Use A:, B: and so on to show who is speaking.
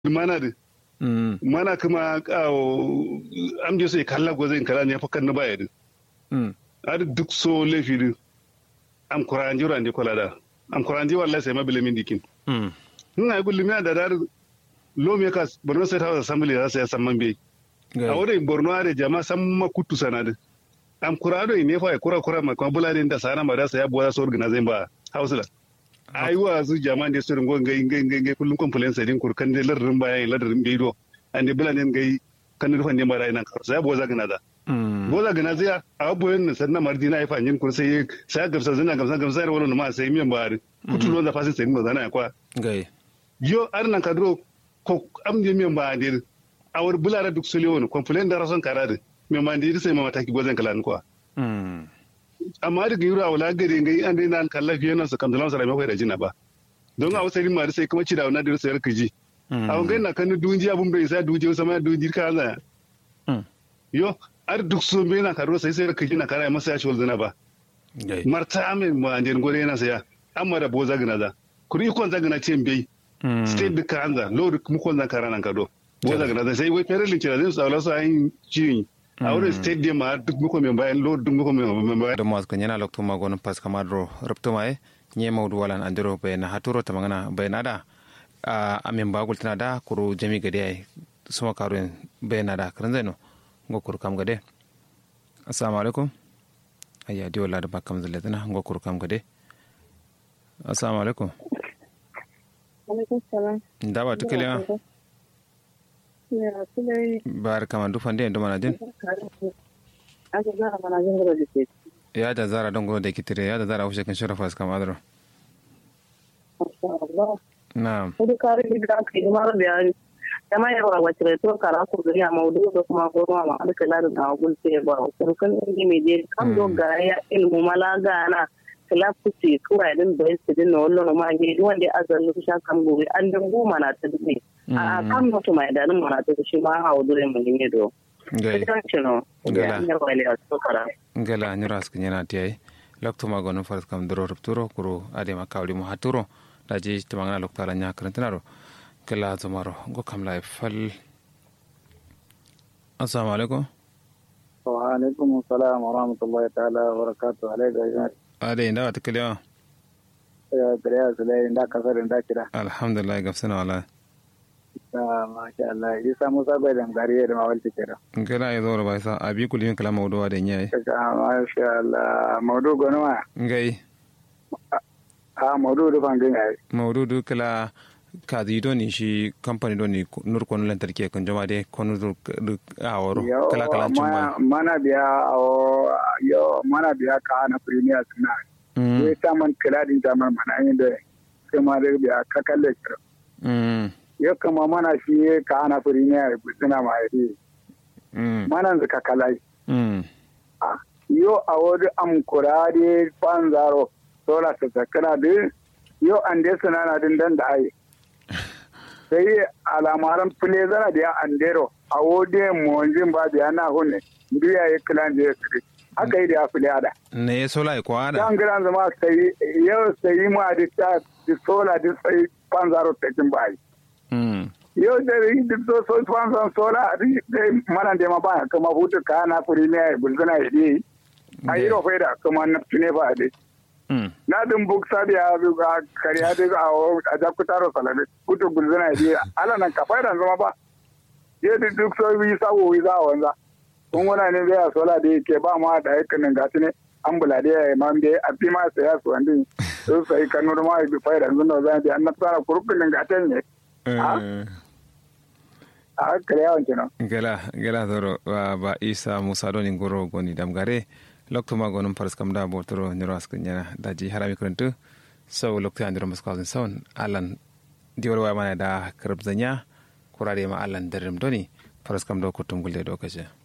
A: mana da mana kuma am je sai kalla go zai kala ne fa kan na baya da ar duk so lefi da am kuranji rande kola da am kuranji wallahi sai mabile min dikin ina gulli mi da dar lo me ka borno sai ta assembly za su ya samman bai a wurin borno are jama san makutu sanadu am kurado ne fa kura kura ma kuma bulare da sana ma da sa ya buwa so organize ba hausula ai wa su jama ne su ringo ngai ngai ngai ngai kullun complaint sai din kur kan de ladrin baya ladrin bai do an de bulane ngai kan rufan ne mara ina sai ya buwa za gana da boza gana zai a abubuwan nan sannan mardina ya fanyin kur sai sai gamsa zina gamsa gamsa da wannan ma sai miyan bari kutu lo da fasin sai mu zana kwa
B: gai
A: yo arnan kadro ko am je miyan ba dir awar bulara duk sule wani complain da rason karade me man di sai ma mataki gozan kalan kwa amma daga yura wala gare ngai an dai nan kalla fiye nan su kan dalan sara mai da jina ba don a wasari ma sai kuma ci da wannan da sai kaji a wangai na kan dunji abun bai sai dunji sama dunji ka za yo ar duk so me na karo sai sai kaji na kara masa ya ci walzana ba marta amin ma an gore yana saya amma da boza gina da kuri ikon zagina ce bai state duka anza lo mu kon zan kara nan kado boza gina da sai wai fere linki da zai tsawala su ayin ciyin a wurin stadium ma duk muko mai bayan lo duk muko mai bayan
B: da mas kanyana lokto ma gonon pas kamadro rupto mai nye maudu walan andiro bayna haturo tamangana bayna da a amin bagul tana da kuru jami gade ai suma karuin bayna da kan zaino ngo kuru kam gade assalamu alaikum ayya di wala da bakam zaletana ngo kuru kam gade assalamu alaikum
C: alaikum salam
B: da ba tukile bar kama dufan da mana din ya da zara don gobe da kitire ya da zara wuce kan shirafa su kama adaro na'am
C: kudu kare ni da kai ma bayani kama ya ba wace to kara ku gari a maudu da kuma goro ma da kala da na gul sai ba ko kan ni me je kam do ga ya ilmu malaga na kala kuce kura din da su din wallo ma ge wanda azan lu sha kam gobe an dan goma na ta dune a kan mutu mai da mana ta shi ma hawo dole mun ne do
B: gai
C: gala
B: gala nyura askin yana tiyai lokto ma gonon faras kam doro rupturo kuro ade ma kawli mo haturo daji tamangana lokto ala nya karantinaro gala zomaro go kam lai fal assalamu alaikum
D: wa alaikum assalam wa rahmatullahi ta'ala wa barakatuh alaikum
B: ade inda wata kalewa
D: ya kariya su lai inda kasar inda kira
B: alhamdulillah gafsana wala
D: masha Allah yi samu sabai da gari da mawalci kira
B: gala ya zo ba sa abi kulimin kala mawduwa da nyai
D: masha Allah mawdu gonwa
B: ngai
D: a mawdu da fangin ai
B: mawdu du kala kazi do ni shi company do ni nur kono lantarki kan jama de kono du aworo kala kala chumba
D: mana biya awo yo mana biya ka na premier suna ye taman kala din taman mana yin da kuma da biya ka kalle kira yo kama mana shi ka ana premier suna ma yi mana zaka kalai yo awodu am kurade panzaro sola ta sakana de yo ande sunana din dan da ai sai alamaran fule zana da andero a wode monjin ba da yana hunne biya ya kilan da ya kire haka yi da ya fule ada
B: ne ya sola ya kwada
D: dan gidan zama sai yau sai ma da ta da sola da sai panzaro ta kin bai yau da yi da so so panzaro sola da mana da ma ba kuma hutu ka na premier bulzana yi ayi ro faida kuma na tune ba dai na dum buk sabi a kariya de a a jakutaro salame kuto gulzana di ala nan ka faida zama ba ye di duk so wi sa wo wi za wanza kun wana ne bai sola de ke ba ma da yake nan gati ne ambula de ya man de a fi ma sai ya su andin so sai kanu ma bi faida zan za di an tsara kurkun nan gaten ne a kariya wancan
B: gala gala zoro ba isa musa doni goro goni damgare lokto ma gonum paras kam da botoro nyoro ask nyana daji harami kuruntu so lokto andiro maskawzin son alan diwal wa mana da karab zanya kurare ma alan darim doni paras kam do kutum gulde do kaje